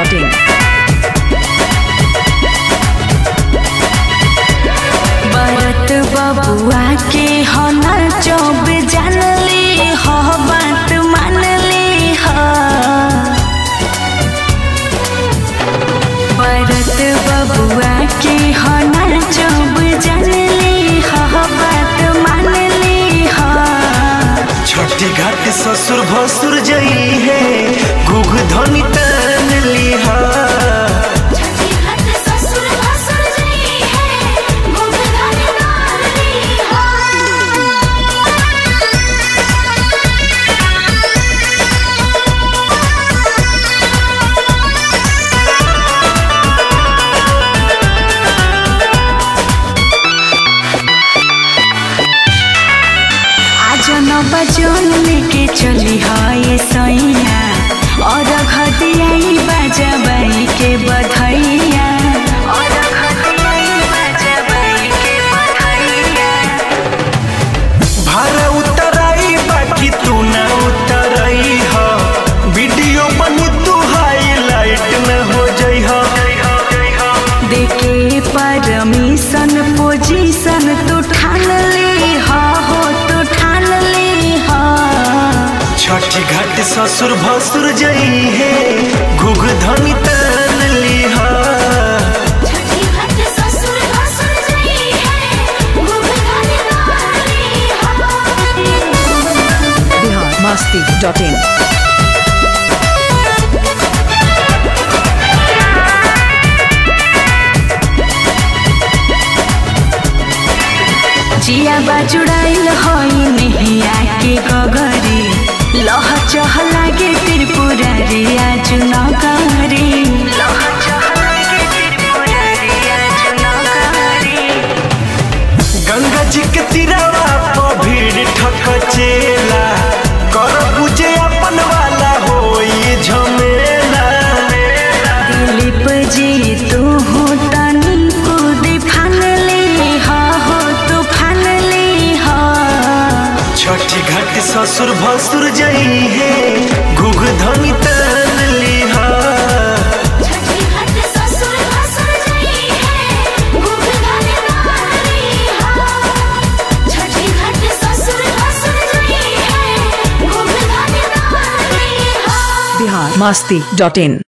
masti.in. बरत बबुआ के हो ना चौब जानली हो बात मानली हो बरत बबुआ के हो ना चौब जानली हो बात मानली हो छठी घाट ससुर भसुर जई है घुघ धनी तन लिहा आज न बजोन लेके चली है ये सैया और घटियाई बजबाई के बधैया और घटियाई बजबाई के बधैया भारा उतराई बाकी तू ना उतराई हा वीडियो बनी तू हाईलाइट न हो जई हा देखे परमिशन पोजीशन तू ठान ली हा हो तू ठान ली हा छठी घाट ससुर भसुर जई है घुघ धनी तन लिहा Bihar masti.in. जिया बाजुड़ाइल हई नेहिया के गगरी लह चह लागे त्रिपुरारी आज नगरी लह चह लागे त्रिपुरारी आज नगरी गंगा जी के तीरवा पर भीड़ ठकचेला कर बुझे अपन वाला होई झमेला दिलीप जी तू हो तनी कूद फान ली हा हो तू फान ली हा छठी घाट ससुर भसुर जई है घुघ धनी तन लिहा Bihar masti.in.